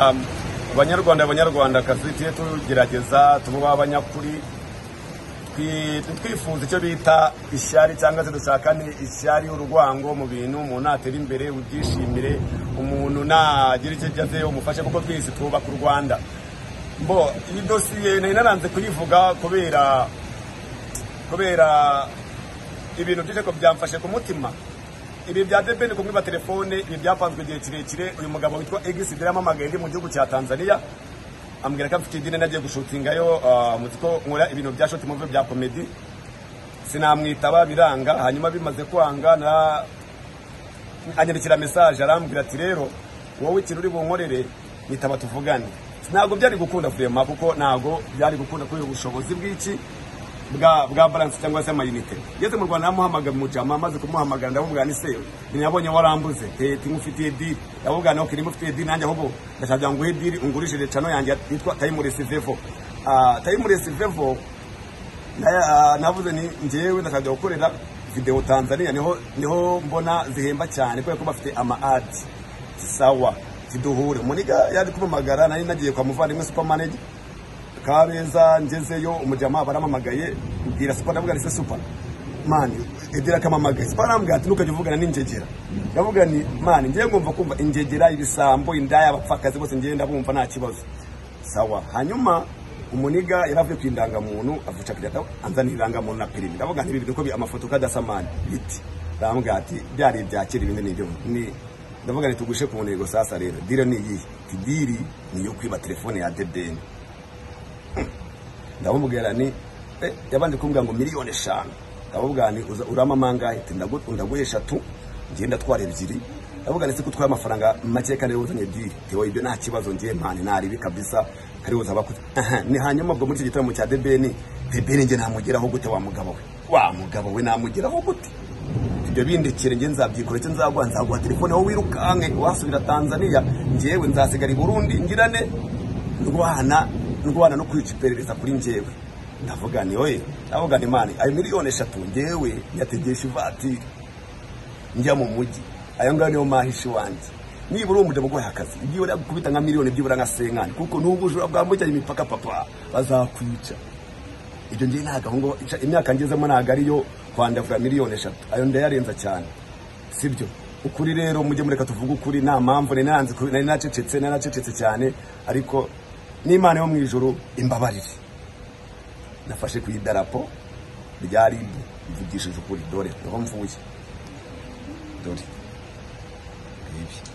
abanyarwanda abanyarwandakazi tujye tugerageza tuba abanyakuri twifuza icyo bita ishyari cyangwa se dushaka ni ishyari y'urwango mu bintu umuntu atera imbere ubyishimire umuntu ntagira icyo agezeyo umufashe kuko twese twubaka u rwanda bo iyi dosiye nari naranze kuyivuga kubera kubera ibintu byinshi ko byamfashe ku mutima ibi bya debeni kumwiba telefone ibi byapanzwe igihe kirekire uyu mugabo witwa egisi yampamagaye ndi mu gihugu cya tanzania ambwira ko afite idini nagiye gushutingayo muzi ko nkora ibintu bya shoti muvi bya komedi sinamwitaba biranga hanyuma bimaze kwanga na anyandikira mesaje arambwira ati rero wowe ikintu uri bunkorere nitaba tuvugane ntabwo byari gukunda furema kuko ntabwo byari gukunda kubera ubushobozi bw'iki bwa bwa baranse cyangwa se amayinite ngeze mu rwanda namuhamagara mu jama maze kumuhamagara ndamubwira ni se ntiyabonye warambuze tete nkufitiye diri ndamubwira nawe kirimo ufitiye diri nanjye ahubwo ndashaka nguhe diri ungurishije cano yanjye yitwa tayimuresi vevo tayimuresi vevo navuze ni njyewe ndashaka gukorera videwo tanzania niho niho mbona zihemba cyane kubera ko bafite ama adi sawa ziduhure muniga yari kumamagara nari nagiye kwa muvandimwe supermanager kabeza ngezeyo umujyama baramamagaye mbwira supa ndavuga rise supa mani edera akamamagaye supa arambwira ati ntukajya uvugana n'injegera ndavuga ni mani ngiye ngomba kumva injegera ibisambo indaya abapfakazi bose ngiye ndabumva nta kibazo sawa hanyuma umuniga yari avuye ku indangamuntu avuca kirata anzanira indangamuntu na perimi ndavuga nti ibi bintu ko amafoto kadasa mani biti ndambwira ati byari ibya kera ibindi ni ibyo ni ndavuga nti tugushe ku ntego sasa rero dire ni iyihe diri ni iyo kwiba telefone ya debeni ndamubwira ni yabanje kumbwira ngo miliyoni eshanu ndamubwira ni urama amangahe ndaguhe eshatu ngenda twara ebyiri ndavuga ndetse ko utwaye amafaranga make kandi uzanye diri tewe ibyo nta kibazo ngiye mpani naribi kabisa kari buza abakuze ni hanyuma ubwo muri icyo gitaramo cya debeni debeni nge namugeraho gute wa mugabo we wa mugabo we namugeraho gute ibyo bindekere nge nzabyikora icyo nzaguha nzaguha telefone wowe wirukanke wasubira tanzania ngewe nzasigara i burundi ngirane ndwana ndwana no kwica iperereza kuri njyewe ndavuga ni oye ndavuga ni mani ayo miliyoni eshatu njyewe nyategesha ivatiri njya mu mujyi aya ngaya niyo mahisha iwanjye nibura uwo mugabo uguhaye akazi igihe uri gukubita nka miliyoni byibura nka senkani kuko n'ubu ujura bwambukiranya imipaka papa bazakwica ibyo ngiye ntabwo ngo imyaka ngezemo ntabwo ariyo kwandavura miliyoni eshatu ayo ndayarenza cyane sibyo ukuri rero mujye mureka tuvuge ukuri nta mpamvu nari nacecetse nari nacecetse cyane ariko n'imana yo mu ijoro imbabarire nafashe ku idarapo rya rib mvugishije ukuri dore niho mvuye dore ibi